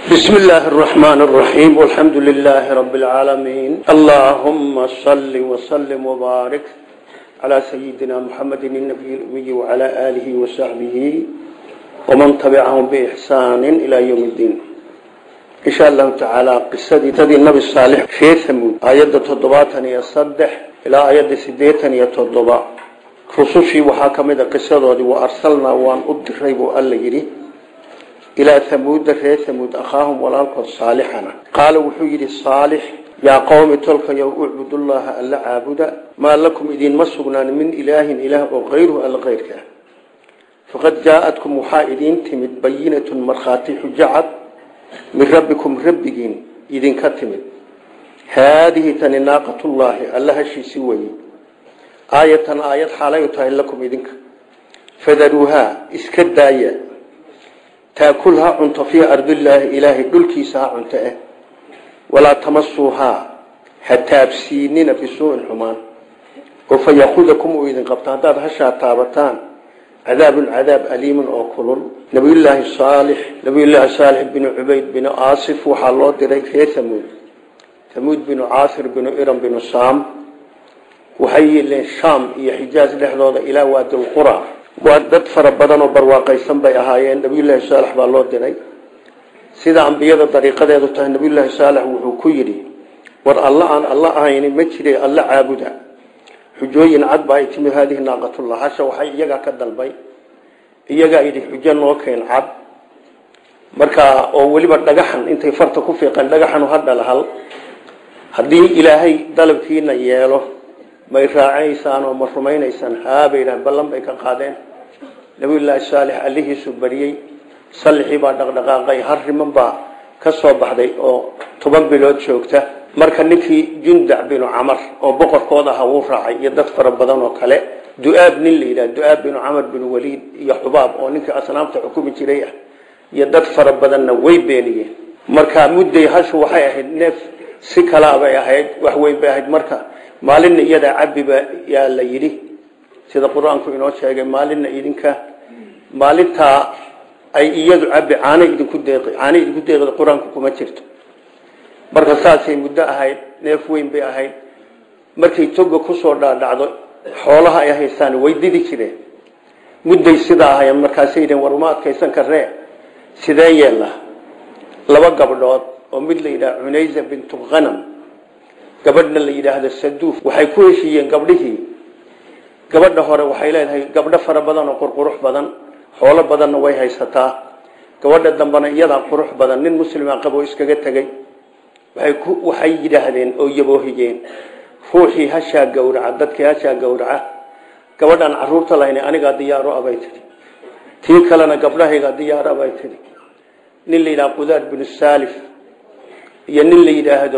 بسم الله الرحمن الرحيم والحمد لله رب العالمين اللهم صل وسلم وبارك على سيدنا محمد النبي الأمي وعلى آله وصحبه ومن تبعهم بإحسان إلى يوم الدين إن شاء الله تعالى قصة تدي النبي الصالح في ثمود آيات تضباطني يصدح إلى آيات سديتني يتضبع رسوشي وحاكمة قصة وأرسلنا وأن أدريب ألا يري إلى ثمود رير ثمود أخاهم والألقى صالحنا قال وحيد الصالح يا قوم تلك يا أعبد الله ألا عابدا ما لكم إذن مسغنا من إله إله وغيره ألا غيرك فقد جاءتكم محائدين تمد بينة مرخاتي حجعت من ربكم ربكين إذن كتمد هذه تنناقة الله ألا هشي سوي آية آية حاليتها لكم إذنك فذروها اسكدايا تاكلها عنت في أرض الله إلهي دلكيسها عنت إيه ولا تمسوها حتى بسينين بسوء الحمان وفيأخذكم إذن قبطان داد هشا تابتان عذاب عذاب أليم أو كلل نبي الله صالح نبي الله صالح بن عبيد بن آصف وحالله دري في ثمود ثمود بن عاصر بن إرم بن صام وحي الشام هي حجاز لحظة إلى واد القرى waa dad fara badan oo barwaaqaysan bay ahaayeen nabiyullaahi saalex baa loo diray sida ambiyada dariiqadeedu tahay nabiyullaahi saalex wuxuu ku yidhi war alla aan alla ahayni ma jire alla caabuda xujooyin cad baa ay timid haadihi naaqatullah hasha waxay iyagaa ka dalbay iyagaa yidhi xujo noo keen cad markaa oo weliba dhagaxan intay farta ku fiiqeen dhagaxanu ha dhalahal haddii ilaahay dalabkiina yeelo may raacaysaan oo ma rumaynaysaan haabay yidhahan ballan bay ka qaadeen nabiyullaahi saalix allihiisu bariyey sallixii baa dhaqdhaqaaqay har riman baa ka soo baxday oo toban bilood joogta marka ninkii jundac binu camar oo boqorkooda aha wuu raacay iyo dad fara badan oo kale du-aab nin la yidhaha du-aab binu camar binu waliid iyo xubaab oo ninkii asnaamta xukumi jiray ah iyo dad fara badanna way beeniyeen marka mudday hashu waxay ahayd neef si kalaa bay ahayd wax weyn bay ahayd marka maalinna iyadaa cabiba yaa la yidhi sida qur-aanku inoo sheegay maalinna idinka maalintaa ay iyadu cabi caanay idinku deeqi caanay idinku deeqda qur-aanku kuma jirto marka saasay muddo ahayd neef weyn bay ahayd markay toga kusoo dhaadhacdo xoolaha ay haystaan way didi jireen mudday sidaa ahayen markaasay yidheen war uma adkaysan karee sidee yeella laba gabdhood oo mid la yidhaha cunaysa bintu khanam gabadhna la yidhaahdo saduuf waxay ku heshiiyeen gabdhihii gabadha hore waxay leedahay gabdho fara badan oo qurqurux badan xoolo badanna way haysataa gabadha dambena iyadaa qurux badan nin muslima qabo iskaga tegey waxay yidhaahdeen oo yaboohiyeen ruuxii hashaa gowraca dadkii hashaa gowraca gabadhaan caruurta lahayn anigaa diyaaro abay tidhi tii kalena gabdhahaygaa diyaaro abay tidhi nin la yidhahdo qudaar binu saalif iyo nin la yidhaahdo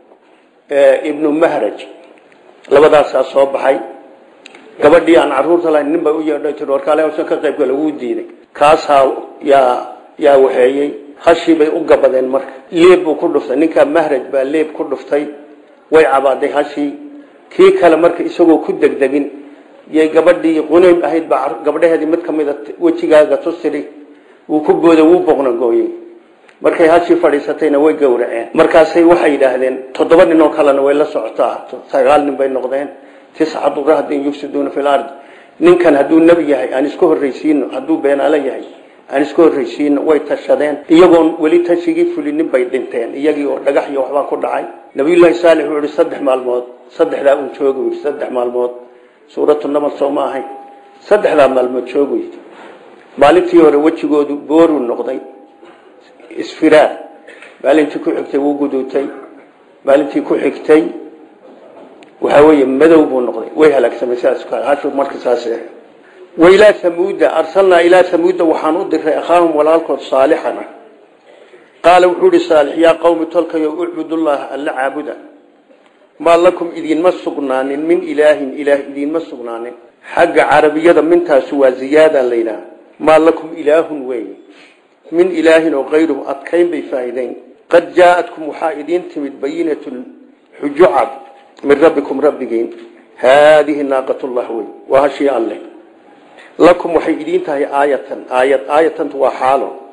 ibnu mahraj labadaasaa soo baxay gabadhii aan caruurta lahayn nin bay u yeedhay tii warkaale hawshan ka qaybka lagu diiday kaasaa yaa yaa waxeeyey hashii bay u gabadeen marka leeb buu ku dhuftay ninkaa mahraj baa leeb ku dhuftay way cabaaday hashii kii kale marka isagoo ku degdegin yay gabadhii qunaym ahayd baa gabdhaheedii mid ka mida wejigaaga tusiri wuu ku booda wuu boqna gooyey markay hashii fadhiisatayna way gowraceen markaasay waxay yidhaahdeen toddoba nin oo kalena way la socotaa sagaal nin bay noqdeen tiscatu rahdin yufsiduuna fi lard ninkan hadduu nebi yahay aan iska horraysiino hadduu beenaalo yahay aan iska horraysiino way tashadeen iyagoon weli tashigii fulinin bay dhinteen iyagii oo dhagax iyo waxbaa ku dhacay nabiyullaahi saalix wuxuu yihi saddex maalmood saddexdaa uun joogu yidhi saddex maalmood suuratu namal soo ma ahayn saddexdaa maalmood joogu yidhi maalintii hore wejigoodu booruu noqday isfiraar maalintii ku xigtay wuu guduutay maalintii ku xigtay waxaa weeye madow buu noqday way halaagsamay sidaas hashu marka saas ah wailaa hamuuda arsalnaa ilaa hamuuda waxaan u diray akhaahum walaalkood saalixana qaala wuxuu ihi saalix yaa qowmi tolkayo ucbudullaha alla caabuda maa lakum idinma sugnaanin min ilaahin ilaah idinma sugnaanin xagga carabiyada mintaasu waa ziyaada la yidhaha maa lakum ilaahun weeye min ilaahin oo kayruhu adkayn bay faa'iideyn qad jaa-atkum waxaa idiin timid bayinatun xujo cad min rabbikum rabbigiin haadihi naaqatullah wey waa hashii alleh lakum waxay idiin tahay aayatan aayad aayatantu waa xaalo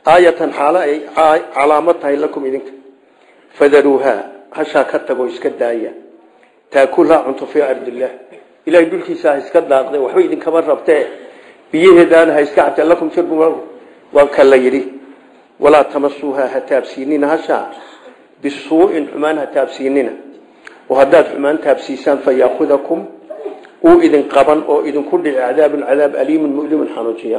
aayatan xaalo ay calaamad tahay lakum idinka fadaruuhaa hashaa ka tago iska daaya taakulhaa cunto fii ardillaah ilahay dhulkiisa ha iska daaqde waxba idinkama rabtee biyaheedaana ha iska cabtee lakum shirbu waa ka la yidhi walaa tamasuuhaa ha taabsiinina hashaa bisuu'in xumaan ha taabsiinina oo haddaad xumaan taabsiisaan fa yaakudakum uu idin qaban oo idinku dhici cadaabun cadaab aliimun mulimun xanuujiya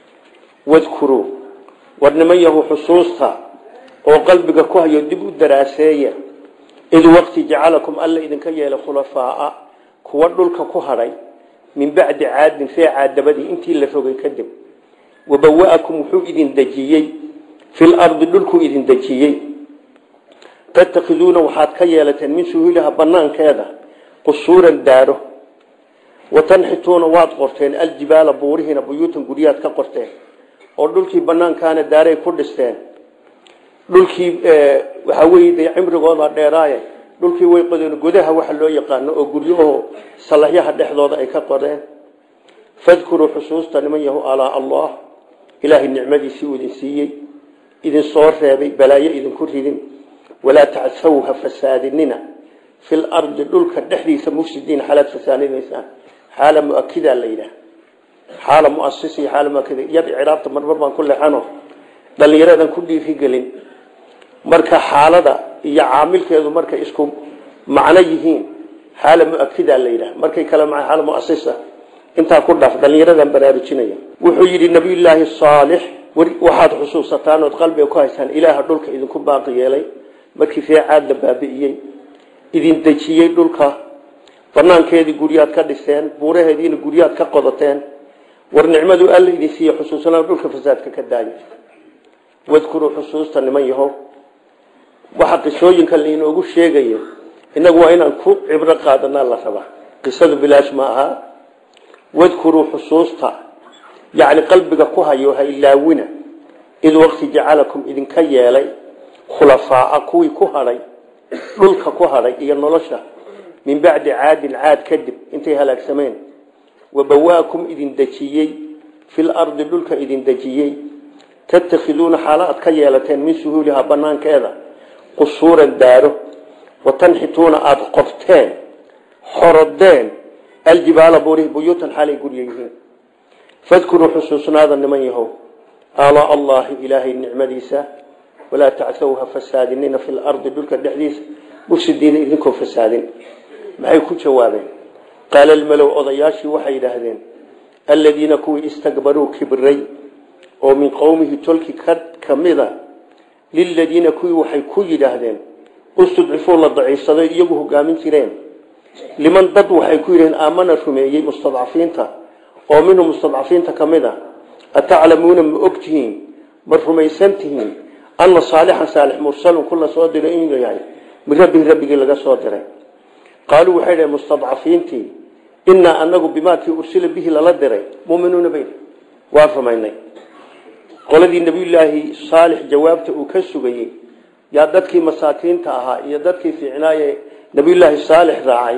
wadkuruu war niman yahu xusuusta oo qalbiga ku hayo dib u daraaseeya id waqti jacalakum alla idinka yeelay khulafaa'a kuwa dhulka ku hadhay min bacdi caadin ree caadabadii intii la rogay kadib wabawa'akum wuxuu idin dejiyey fil ardi dhulkuu idin dejiyey tatakhiduuna waxaad ka yeelateen min suhuuliha banaankeeda qusuuran daaro watanxituuna waad qorteen aljibaala buurihiina buyuutan guryaad ka qorteen oo dhulkii banaankaana daaray ku dhisteen dhulkii waxaa weye de cimrigooda dheeraaye dhulkii way qodeen godaha waxa loo yaqaano oo guryaho salaxyaha dhexdooda ay ka qodeen fadkuruu xusuusta niman yahu alaa allah ilaahay nicmadiisii uu idin siiyey idin soo reebay balaayo idinku ridin walaa tacsaw ha fasaadinina fil ardi dhulka dhexdiisa mufsidiin xaalaad fasaadinaysaan xaala muakida la yidhaah xaala muasisi xaala muakida yad ciraabta marmar baan ku leexano dhallinyaradan ku dhiirigelin marka xaalada iyo caamilkeedu markay isku macno yihiin xaala muakida la yidhaah markay kale maa xaala muasisa intaa ku dhaaf dhallinyaradan baraarujinaya wuxuu yidhi nabiyullaahi saalix waxaad xusuusataan ood qalbiga ku haysaan ilaaha dhulka idinku baaqi yeelay markii ree caad la baabi'iyey idin dejiyey dhulka banaankeedii guryaad ka dhiseen buuraheediina guryaad ka qodateen war nicmadu alla idin siiye xusuusanaa dhulka fasaadka ka daayo wadkuruu xusuusta niman yahow waxa qisooyinka lainoogu sheegayo innagu waa inaan ku cibro qaadanaa la rabaa qisadu bilaash ma aha wadkuruu xusuusta yacni qalbiga ku hayo ha ilaawina id waqti jacalakum idinka yeelay khulafaa'a kuwii ku hadhay dhulka ku hadhay iyo nolosha min bacdi caadin caad kadib intay halaagsameen wabawaakum idin dejiyey fil ardi dhulka idin dejiyey tattakhiduuna xaalo aad ka yeelateen min suhuulihaa banaankeeda qusuuran daaro watanxituuna aada qorteen xorodeen aljibaala buurihi buyuutan xaalay gurya yihiin fadkuruu xusuusnaada niman yahow alaa allaahi ilaahay nicmadiisa walaa tacthaw ha fasaadinina fi lardi dhulka dhexdiisa mufsidiina idinkoo fasaadin maxay ku jawaabeen qaala almalow odayaashii waxay yidhaahdeen aladiina kuwii istakbaruu kibray oo min qowmihi tolki ka mida liladiina kuwii waxay ku yidhaahdeen istudcifuu la daciifsaday iyagu hogaamin jireen liman dad waxay ku yidhaheen aamana rumeeyey mustadcafiinta oo minhum mustadcafiinta ka mid a ataclamuuna ma ogtihiin ma rumaysan tihiin ana saalixan saalix mursalun kula soo diray inuu yahay min rabbihi rabbigii laga soo diray qaaluu waxay dhaheen mustadcafiintii inaa anagu bimaakii ursila bihi lala diray muminuuna bay waan rumaynay qoladii nabiyulaahi saalix jawaabta uu ka sugayey yaa dadkii masaakiinta ahaa iyo dadkii fiicnaaye nabiyulaahi saalix raacay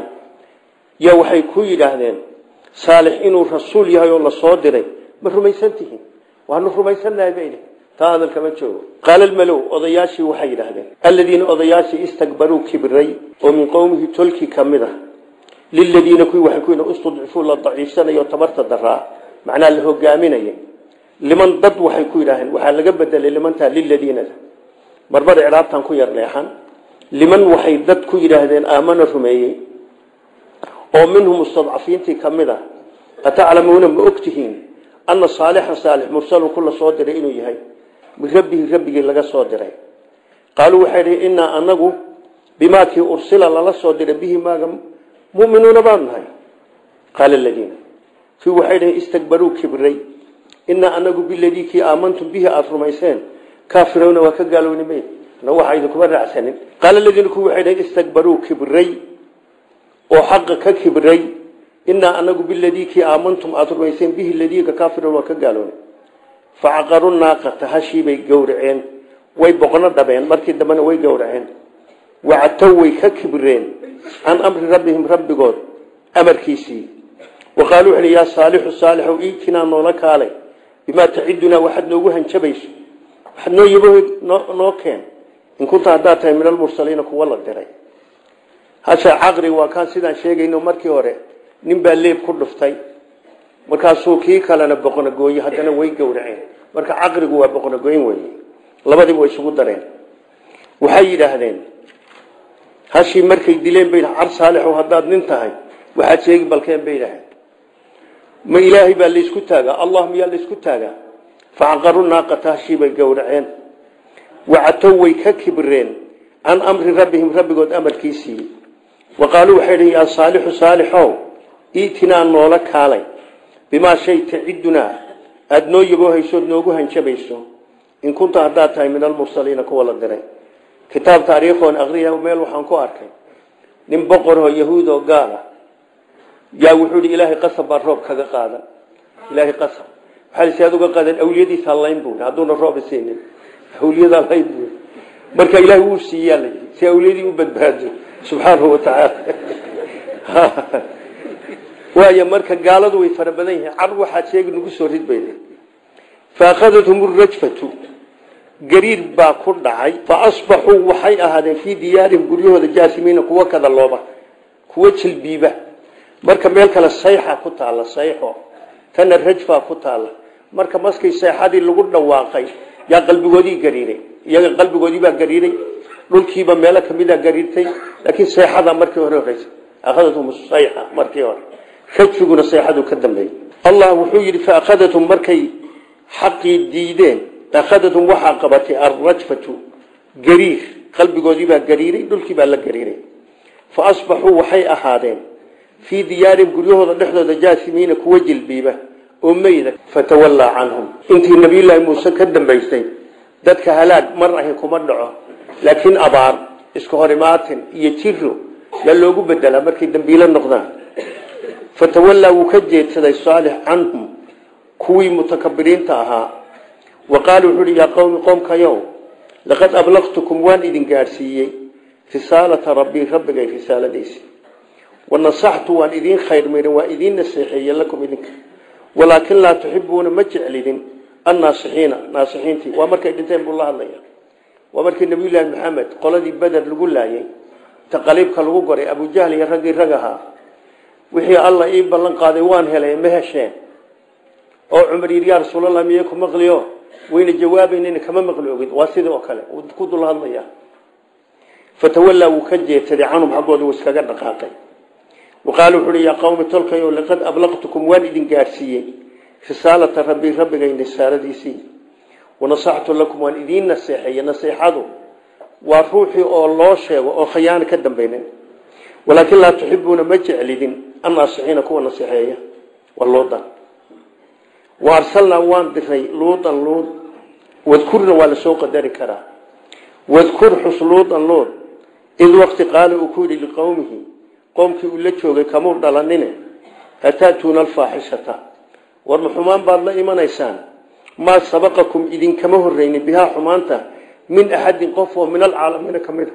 yaa waxay ku yidhaahdeen saalix inuu rasuul yahay oo lasoo diray ma rumaysan tihiin waanu rumaysannahay bay taa hadalkama joogo qaala almalow odayaashii waxay yidhaahdeen aladiina odayaashii istakbaruu kibray oo min qowmihi tolki ka mid a liladiina kuwii waxay ku yidhi istudcifuu la daciifsanayo tabarta daraa macnaa la hogaaminaya liman dad waxay ku yidhaaheen waxaa laga bedelay limantaa liladiinada marmar icraabtan ku yar leexan liman waxay dad ku yidhaahdeen aamana rumeeyey oo minhum mustadcafiintii ka mid a ataclamuuna ma ogtihiin ana saalixan saalix mursalun kula soo diray inuu yahay min rabbihi rabbigii laga soo diray qaaluu waxay dhihi inaa anagu bimaakii ursila lala soo diray bihi maaga muminuuna baanu nahay qaala ladiina kii waxay dhihi istakbaruu kibray inaa anagu biladii kii aamantum bihi aada rumayseen kaafirowna waa ka gaalownimay na waxa idinkuma raacsanin qaala ladiina kuwi waxay dhihi istakbaruu kibray oo xaqa ka kibray inaa anagu biladii kii aamantum aada rumayseen bihi ladiika kaafirown waa ka gaalownay facaqaru naaqata hashiibay gowraceen way boqno dhabeen markii dambena way gowraceen wacatow way ka kibreen can amri rabbihim rabbigood amarkiisii wa qaaluu wuxu yaa saalixu saalixow iitinaa noola kaalay bimaa tacidunaa waxaad noogu hanjabayso waxaad noo yabo noo keen in kunta haddaad tahay min almursaliina kuwa la diray hasha caqri waa kaan sidaan sheegayno markii hore nin baa leeb ku dhuftay markaasuu kii kalena boqonagooye haddana way gowraceen marka caqrigu waa boqonagooyin wey labadiiba way isugu dareen waxay yidhaahdeen hashii markay dileen bay car saalixow haddaad nin tahay waxaad sheegi balkeen bay yidhaaheen ma ilaahay baa laysku taagaa allah miyaa laysku taagaa facaqaru naaqata hashii bay gowraceen wacatow way ka kibreen can amri rabbihim rabbigood amarkiisii wa qaaluu waxay dhi yaa saalixu saalixow iitinaa noola kaalay bimaa shay tacidunaa aada noo yaboohaysood noogu hanjabayso in kunta haddaad tahay min almursaliina kuwa la diray kitaab taariikhoon aqriya meel waxaan ku arkay nin boqoroo yahuud oo gaal ah yaa wuxuu ihi ilaahay qasab baa roob kaga qaadan ilaahay qasab waxaa lisi aad uga qaadan awliyadiisa layn buu hadduuna roob siinin awliyadaa layn buu marka ilaahay wuu siiyaa la yidhi si awliyadii u badbaado subxaanahu watacaala waayo marka gaaladu way fara badan yihiin car waxaad sheegi nagu soo rid bay faakadathum rajfatu gariir baa ku dhacay fa asbaxuu waxay ahaadeen fii diyaarihim guryahooda jaasimiina kuwa kada looba kuwa jilbiiba marka meel kale sayxa ku taalla sayxo tana rajfaa ku taalla marka maskii sayxadii lagu dhawaaqay yaa qalbigoodii gariiray iyaga qalbigoodii baa gariiray dhulkiiba meelo kamida gariirtay laakiin sayxada markii hore horeysa akhadathum sayxa markii hore rajfiguna sayxadu ka dambeeyey allah wuxuu yidhi fa akhadathum markay xaqii diideen akhadathum waxaa qabatay alrajfatu gariir qalbigoodiibaa gariiray dhulkiibaa la gariiray fa asbaxuu waxay ahaadeen fii diyaarihim guryahooda dhexdooda jaasimiina kuwa jilbiiba oo meyda fatawallaa canhum intii nabiyullaahi muuse ka dambaysay dadka halaag mar ahi kuma dhaco laakiin abaar iska horimaatin iyo jiro yaa loogu bedelaa markay dambiilo noqdaan fatawallaa wuu ka jeedsaday saalix canhum kuwii mutakabiriinta ahaa wa qaala wuxuu uhi yaa qowmi qoomkayow laqad ablaqtukum waan idin gaadhsiiyey risaalata rabbii rabbigay risaaladiisi wanasaxtu waan idiin khayr mirin waa idiin naseexeeye lakum idinka walaakin laa tuxibuuna ma jeclidin annaasixiina naasixiintii waa markay dhinteen buu la hadlaya waa markii nabiyullaahi maxamed qoladii beder lagu laayay taqaliibka lagu goray abujahl iyo raggii rag ahaa wixii alla ii ballan qaaday waan helay ma hesheen oo cumar yidhi yaa rasuulallah miye ku maqliyo wayna jawaabaynayna kama maqli ogid waa sidii oo kale ku dul hadlaya fatawallaa wuu ka jeedsaday canhum xaggooda wuu iskaga dhaqaaqay waqaala wuxu uhi yaa qawmi tolkayo laqad ablaqtukum waan idin gaadhsiiyey risaalata rabbii rabbigay risaaradiisii wanasaxtu lakum waan idiin naseexeeye naseexadu waa ruuxii oo loo sheego oo khayaano ka dambeynin walaakin laa tuxibuuna ma jeclidin annaasixiina kuwa naseexeeya waa luudan wa arsalnaa waan diray luudan luud wadkurna waa lasoo qadari karaa wadkur xus luudan luud id waqti qaala uu ku yidhi liqowmihi qoomkii uu la joogay kamuu dhalanine ataatuuna alfaaxishata war ma xumaan baad la imanaysaan maa sabaqakum idinkama horreynin bihaa xumaanta min axadin qof oo min alcaalamiina ka mid a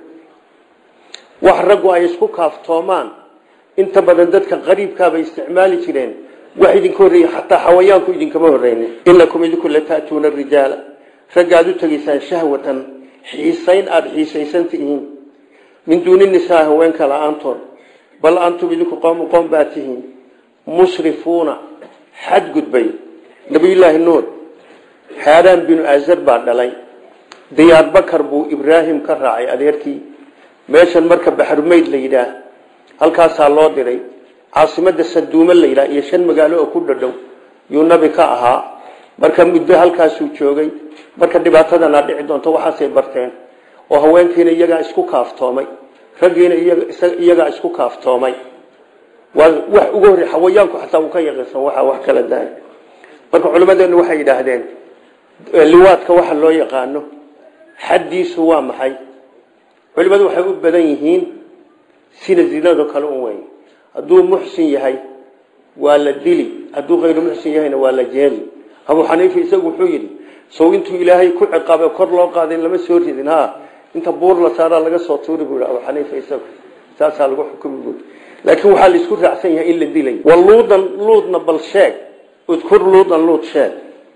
wax raggu ay isku kaaftoomaan inta badan dadka qariibkaabay isticmaali jireen wax idinka horreeyey xataa xawayaanku idinkama horreynin inakum idinku lata'tuuna rijaala ragga aad u tegaysaan shahwatan xiisayn aada xiisaysan tihiin min duuni nisaa haweenka la-aantood bal antum idinku qowmu qoom baa tihiin musrifuuna xadgudbay nabiyullaahi nuur xaaraan binu azar baa dhalay diyaar bakar buu ibraahim ka raacay adeerkii meeshan marka baxrumayd la yidhaah halkaasaa loo diray caasimada saduume la yidhaah iyo shan magaalo oo ku dhadhow yuu nabi ka ahaa marka muddo halkaasuu joogay marka dhibaatadana dhici doonto waxaasay barteen oo haweenkiina iyagaa isku kaaftoomay raggiina iyagaa isku kaaftoomay waa wax ugu horrey xawayaanku xataa uu ka yaqiinsan waxaa wax kala dahay marka culimmadeenu waxay yidhaahdeen liwaadka waxa loo yaqaano xaddiisu waa maxay culimmadu waxay u badan yihiin sida zinado kale un weyn hadduu muxsin yahay waa la dili hadduu hayru muxsin yahayna waa la jeeli abuu xaniifa isagu wuxuu yidhi sow intuu ilaahay ku ciqaabay kor loo qaaday lama soo ridin ha inta buur la saaraa laga soo tuuri buu abuu xaniifa isagu saasaa lagu xukumi buui laakiin waxaa la isku raacsan yahay in la dilay wa luudan luudna bal sheeg udkur luudan luud sheeg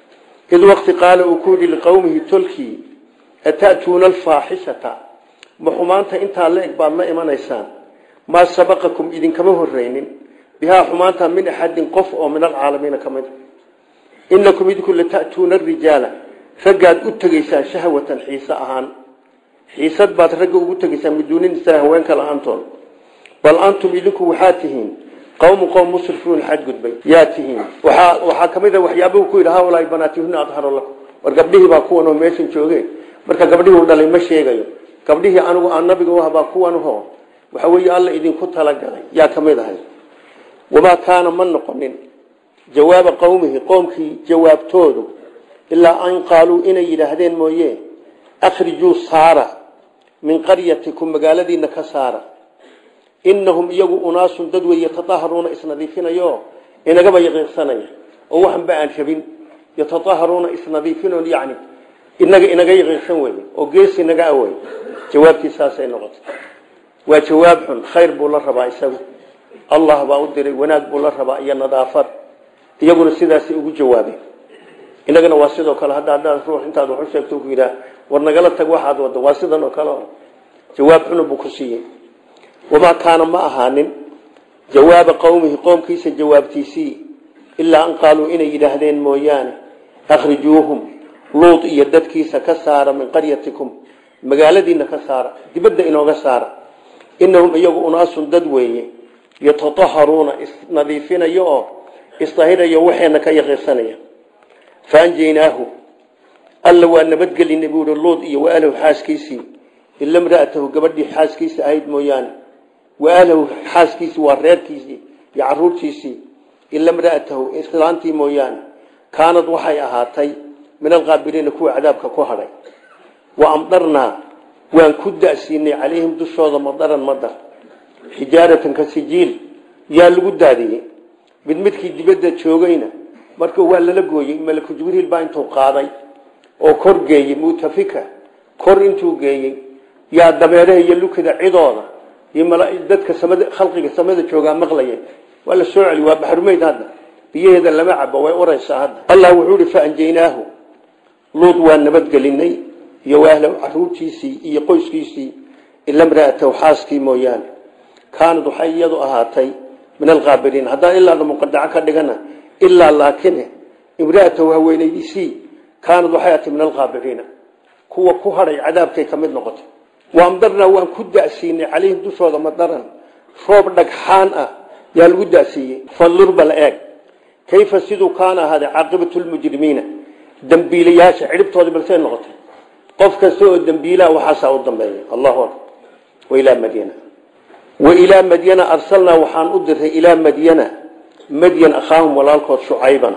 id waqti qaala uu ku yidhi liqowmihi tolkii ata'tuuna alfaaxishata ma xumaanta intaa la eg baad la imanaysaan maa sabaqakum idinkama horreynin bihaa xumaanta min axadin qof oo min alcaalamiina ka mid inakum idinku lata'tuuna arijaala raggaad u tegaysaan shahwatan xiise ahaan xiisad baad ragga ugu tegaysaan miduunin isaa haweenka la-aantood bal antum idinku waxaa tihiin qowmu qowm musrifuun xadgudbay yaa tihiin waxaa waxaa ka mid a waxyaabuhu ku yidhi haulaai banaatihuna adharu lakum war gabdhihii baa kuwan oo meeshan joogeen marka gabdhihii u dhalay ma sheegayo gabdhihii anigu aan nabiga u habaa kuwanho waxa weeye alla idinku talagalay yaa ka mid ahay wamaa kaana ma noqonin jawaaba qowmihi qoomkii jawaabtoodu ilaa an qaaluu inay yidhaahdeen mooye akhrijuu saara min qaryatikum magaaladiina ka saara inahum iyagu unaasun dad wey yataaharuuna isnadiifinayo inagaba yaqiiqsanaya oo waxanba aan rabin yataaharuuna isnadiifinoon yani inaga inaga yaqiiqsan wey oo gees inaga awey jawaabtii saasay noqotay waa jawaab xun khayr buu la rabaa isagu allah baa u diray wanaag buu la rabaa iyo nadaafad iyaguna sidaasay ugu jawaabeen inagana waa sidoo kale hadda haddaad ruux intaad wax u sheegto ku yidhaah war nagala tag waxaad waddo waa sidan oo kale jawaab xunu buu ku siiyey wamaa kaana ma ahaanin jawaaba qowmihi qoomkiisa jawaabtiisii ilaa an qaaluu inay yidhaahdeen mooyaane akhrijuuhum luud iyo dadkiisa ka saara min qaryatikum magaaladiina ka saara dibadda inooga saara inahum iyagu unaasun dad weeye yataaharuuna isnadiifinayo oo isdahirayo waxeena ka yaqiirsanaya faanjaynaahu alla waa nabadgelinay buui luud iyo waalahu xaaskiisii ila mraatahu gabadhii xaaskiisa ahayd mooyaane waalahu xaaskiisii waa reerkiisii iyo caruurtiisii ila mraatahu islaantii mooyaane kaanad waxay ahaatay min alqaabiliina kuwa cadaabka ku hadhay wa amdarnaa waan ku da'siinay calayhim dushooda madaran madar xijaaratan ka sijiil yaa lagu daadiyey mid midkii dibadda joogayna marka waa lala gooyey malaku jibriil baa intuu qaaday oo kor geeyey mutafika kor intuu geeyey yaa dabeeraha iyo lukada cidooda iyo dadka samada khalqiga samada joogaa maqlaya waa la soo celi waa baxrumeyd hadda biyaheeda lama cabo way uraysaa hadda allah wuxuu ihi faanjaynaahu luud waa nabadgelinay iyo waahlow caruurtiisii iyo qoyskiisii ila mraatahu xaaskii mooyaane kaanad waxay iyadu ahaatay min alqaabiliin haddaan ilaada muqadaco ka dhigana ilaa laakine imraatahu haweenaydiisii kaanad waxay ahatay min alqaabiliina kuwa ku hadhay cadaabkay ka mid noqotay waamdarnaa waan ku da'siinay calayhim dushooda madaran roob dhagxaan ah yaa lagu da'siiyey fandur bal eeg kayfa siduu kaana ahaaday caaqibatu lmujrimiina dambiilayaasha cidhibtoodii balsay noqotay qof kasta oo dambiilaa waxaasaa u dambeeya allahu akbar wailaa madyana wailaa madyana arsalnaa waxaan u diray ilaa madyana madyan akhaahum walaalkood shucaybana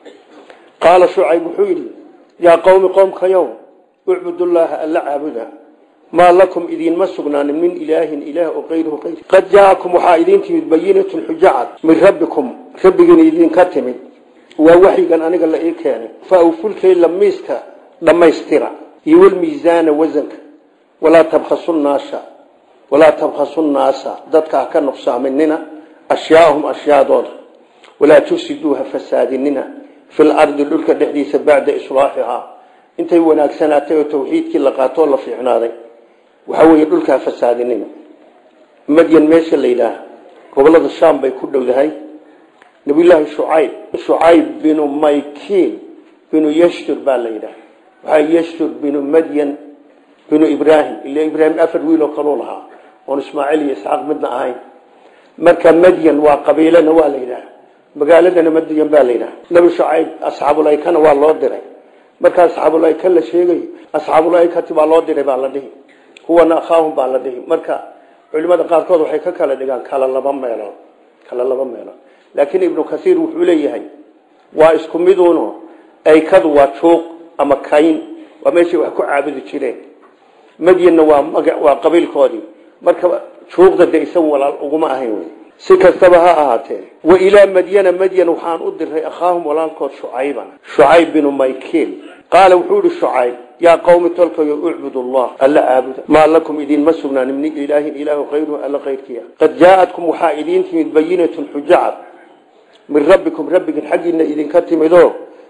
qaala shucayb wuxuu yidhi yaa qowmi qoomkayow ucbudullaaha alla caabuda maa lakum idiinma sugnaanin min ilaahin ilaah oo kayruhu kayr qad jaakum waxaa idiin timid bayinatun xujacad min rabbikum rabbigiina idinka timid waa waxyigan aniga la ii keenay fa awfulkayla miiska dhammaystira iyo walmiisaana wasanka walaa tabkhasu naasa walaa tabkhasu nnaasa dadka ha ka nuqsaaminina ashyaaahum ashyaadooda walaa tufsiduuha fasaadinina fi lardi dhulka dhexdiisa bacda islaaxihaa intay wanaagsanaatay oo tawxiidkii la qaatoo la fiicnaaday waxaa weeye dhulkaa fasaadinina madyan meesha la yidhaah gobolada shaam bay ku dhowdahay nabiyullaahi shucayb shucayb binu maykiil binu yashtur baa la yidhaah waxaa yashtur binu madyan binu ibraahim ila ibraahim afar wiiloo kaluu lahaa oon ismaaciil iyo isxaaq midna ahayn marka madyan waa qabiilana waa la yidhaah magaaladana madyan baa la yidhaah nabi shucayb asxaabulaykana waa loo diray marka asxaabulayka la sheegayo asxaabulaykati baa loo diray baa la dhihi kuwana akhaahum baa la dhihi marka culimada qaarkood waxay ka kala dhigaan kala laba meelood kala laba meelood laakiin ibnu kasiir wuxuu leeyahay waa isku miduuno aykadu waa juuq ama kayn waa meeshay wax ku caabudi jireen madyanna waa maga waa qabiilkoodii marka juuqda de isagu walaal uguma ahayn wey si kastaba ha ahaatee wa ilaa madyana madyan waxaan u diray akhaahum walaalkood shucayban shucayb binu maykiil qaala wuxuu ihi shucayb yaa qowmi tolkayo ucbud allah alla caabuda maa lakum idiinma sugnaanin min ilaahin ilaahu kayruhu alla kayrkiia qad jaa-atkum waxaa idiin timid bayinatun xujacad min rabbikum rabbigin xaggiina idinka timidoo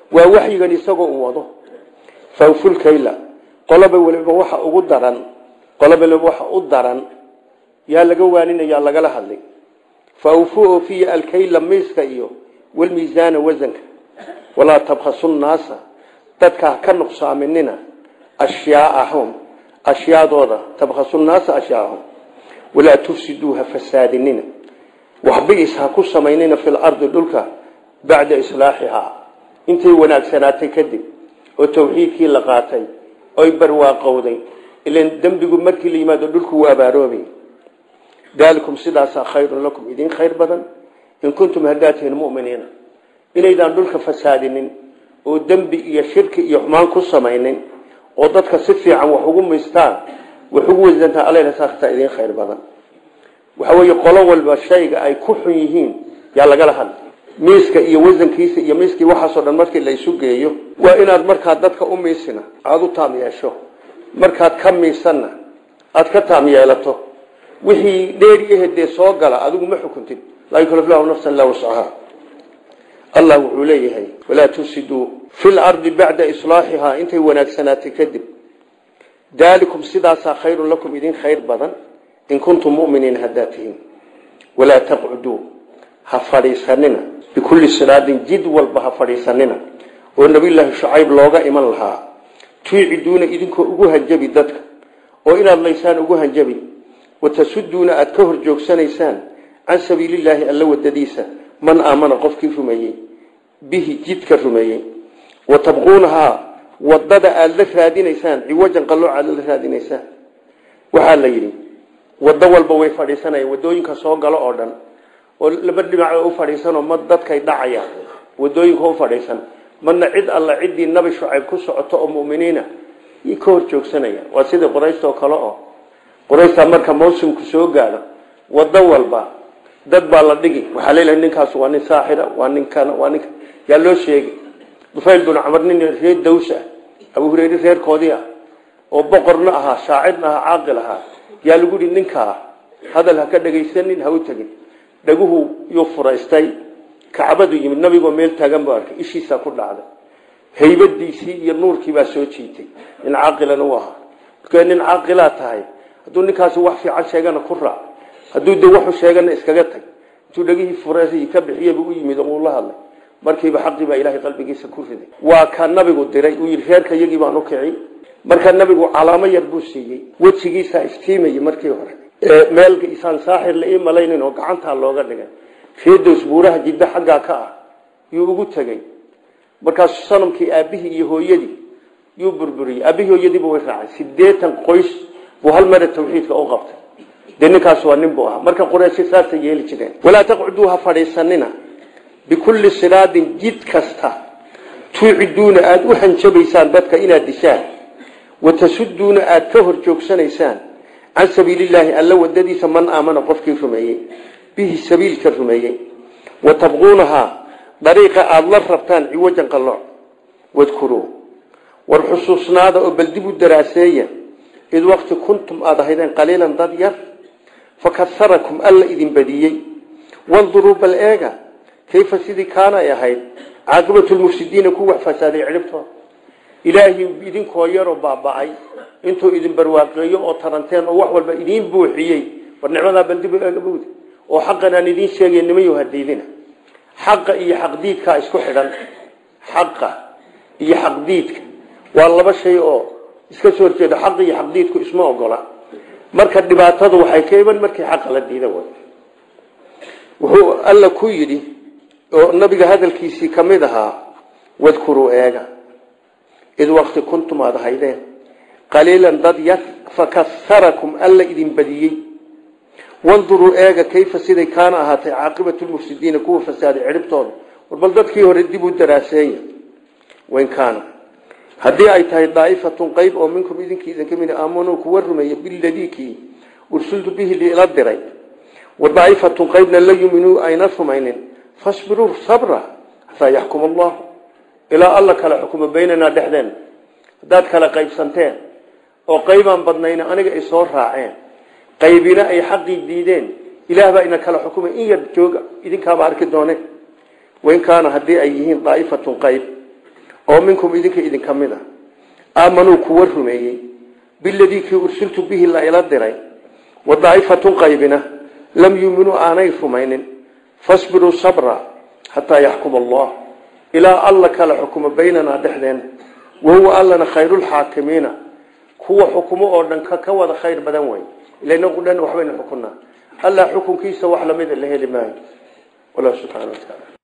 waa waxyigan isagoo u wado fawfulkayla qoloba waliba waxa ugu daran qoloba waliba waxa u daran yaa laga waaninaya lagala hadlay fawfu oofiya alkayla miiska iyo walmiisaana wasanka walaa tabkhasu nnaasa dadka ka nuqsaaminina ashyaaahum ashyaadooda tabkhasu nnaasa ashyaahum walaa tufsiduuha fasaadinina waxbiis ha ku samaynina fi lardi dhulka bacda islaaxihaa intay wanaagsanaatay kadib oo tawxiidkii la qaatay oy barwaaqowday ilan dembigu markii la yimaado dhulku waa abaaroobay daalikum sidaasaa khayrun lakum idin khayr badan in kuntum haddaad tihiin muminiina inaydaan dhulka fasaadinin oo dembi iyo shirki iyo xumaan ku samaynin oo dadka si fiican wax ugu miistaan wax ugu wasantaa alsaaktaa idin khayr badan waxa weeye qolo walba shayga ay ku xun yihiin yaa lagala hadlay miiska iyo wasankiisa iyo miiskii waxaasoo dhan markii la isu geeyo waa inaad markaad dadka u miisina aada u taam yeesho markaad ka miisanna aada ka taam yeelato wixii dheeri ahedee soo gala adigu ma xukuntid laa yukalif lahu nafsan laa wascaha allah wuxuu leeyahay walaa tufsiduu fi lardi bacda islaaxihaa intay wanaagsanaatay kadib daalikum sidaasaa khayrun lakum idin khayr badan in kuntum muminiin haddaad tihiin walaa taqcuduu ha fadhiisanina bikulli siraadin jid walba ha fadhiisanina oo nabiyulaahi shucayb looga iman lahaa tuiciduuna idinkoo ugu hanjabi dadka oo inaad laysaan ugu hanjabi watasuduuna aada ka hor joogsanaysaan can sabiilillaahi alla wadadiisa man aamana qofkii rumeeyey bihi jidka rumeeyey wa tabquunahaa wadada aada la raadinaysaan ciwajan qallooc aada la raadinaysaan waxaa la yidhi waddo walba way fadhiisanayaan wadooyinka soo galo oo dhan oo laba dhinac u fadhiisanoo ma dadkay dhacaya wadooyinka u fadhiisan madna cid alla ciddii nabi shucayb ku socoto oo muminiina i ka hor joogsanaya waa sidii qurayshta oo kale oo qurayshtaa marka mawsimku soo gaadho waddo walba dad baa la dhigi waxaa leelahay ninkaas waa nin saaxira waa ninkan waa ninka yaa loo sheegay dufayl bin camar nin reer daws ah abu hureyre reerkoodii ah oo boqorna ahaa shaacirna ahaa caaqil ahaa yaa lagu yihi ninkaa hadal ha ka dhegaysanin ha u tegin dhaguhu yuu furaystay kacbadu yimid nabigoo meel taagan buu arkay ishiisaa ku dhacday haybadiisii iyo nuurkii baa soo jiitay nin caaqilan u ahaa marka nin caaqilaa tahay hadduu ninkaasi wax fiican sheegana ku raac hadduu de waxu sheegana iskaga tag intuu dhegihii fureesay ka bixiyaba u yimid oo uu la hadlay markiiba xaqii baa ilaahay qalbigiisa ku riday waa ka nabigu diray uu yidhi reerka iyagii baan u kici marka nabigu calaamo yar buu siiyey wejigiisaa iftiimayay markii hore meel isaan saaxir la ii malaynin oo gacantaa looga dhigay reedows buuraha jiddo xaggaa ka ah yuu ugu tegey markaasu sanamkii aabihii iyo hooyadii yuu burburiyey aabihii hooyadiiba way raacay sideetan qoys buu hal mare tawxiidka u qabtay dee ninkaas waa nin buu ahaa marka qurayshi saasay yeeli jireen walaa taqcuduu ha fadhiisanina bikulli siraadin jid kasta tuuciduuna aada u hanjabaysaan dadka inaad dishaan watasuduuna aada ka hor joogsanaysaan can sabiilillaahi alla wadadiisa man aamana qofkii rumeeyey bihi sabiilka rumeeyey wa tabquunahaa dariiqa aada la rabtaan ciwajan qallooc wadkuruu war xusuusnaada oo bal dib u daraaseeya id waqti kuntum aada ahaydeen qaliilan dad yar fakaharakum alla idin badiyey wanduruu bal eega kayfa sidii kaana ay ahayd caaqibatu lmufsidiina ku wax fasaaday cidhibtooda ilaahay idinkoo yaroo baaba-ay intuu idin barwaaqeeyo oo taranteen oo wax walba idiin buuxiyey war nicmadaa baldibu eegabowd oo xaqan aan idiin sheegay nimayo hadiidina xaqa iyo xaqdiidkaa isku xidhan xaqa iyo xaqdiidka waa laba shay oo iska soo horjeeda xaq iyo xaqdiidku isma ogola marka dhibaatadu waxay ka iman markii xaqa la diida way wuxuu alla ku yidhi oo nabiga hadalkiisii ka mid ahaa wadkuruu eega id waqti kuntum aada haydeen qaliilan dad yar fakaharakum alla idin badiyey wanduruu eega kayfa siday kaana ahaatay caaqibatu lmufsidiina kuwa fasaaday cidhibtooda war bal dadkii hore dib u daraaseeya wain kaana haddii ay tahay daa'ifatun qayb oo minkum idinkii idinka mid aamanuu kuwa rumeeya biladii kii ursultu bihi liila diray wa daa'ifatun qaybna la yuminuu ayna rumaynin fasbiruu sabra xataa yaxkuma allahu ilaa alla kala xukumo baynanaa dhexdeen haddaad kala qaybsanteen oo qaybaan badnayna aniga ay soo raaceen qaybina ay xaqii diideen ilaah baa ina kala xukumay in yar jooga idinkaaba arki doone wain kaana haddii ay yihiin daa'ifatun qayb oo minkum idinka idinka mid a aamanuu kuwa rumeeyey biladii kii ursiltu bihi la ila diray wa daa'ifatun qaybina lam yuuminuu aanay rumaynin fasbiruu sabra xataa yaxkuma allah ilaa alla kala xukumo baynanaa dhexdeena wahuwa allana khayrulxaakimiina kuwa xukumo oo dhan ka wada khayr badan wey ila inagu dhan waxbaynu xukunaa allah xukunkiisa wax lamida la heli maayo wallah subxana wa taala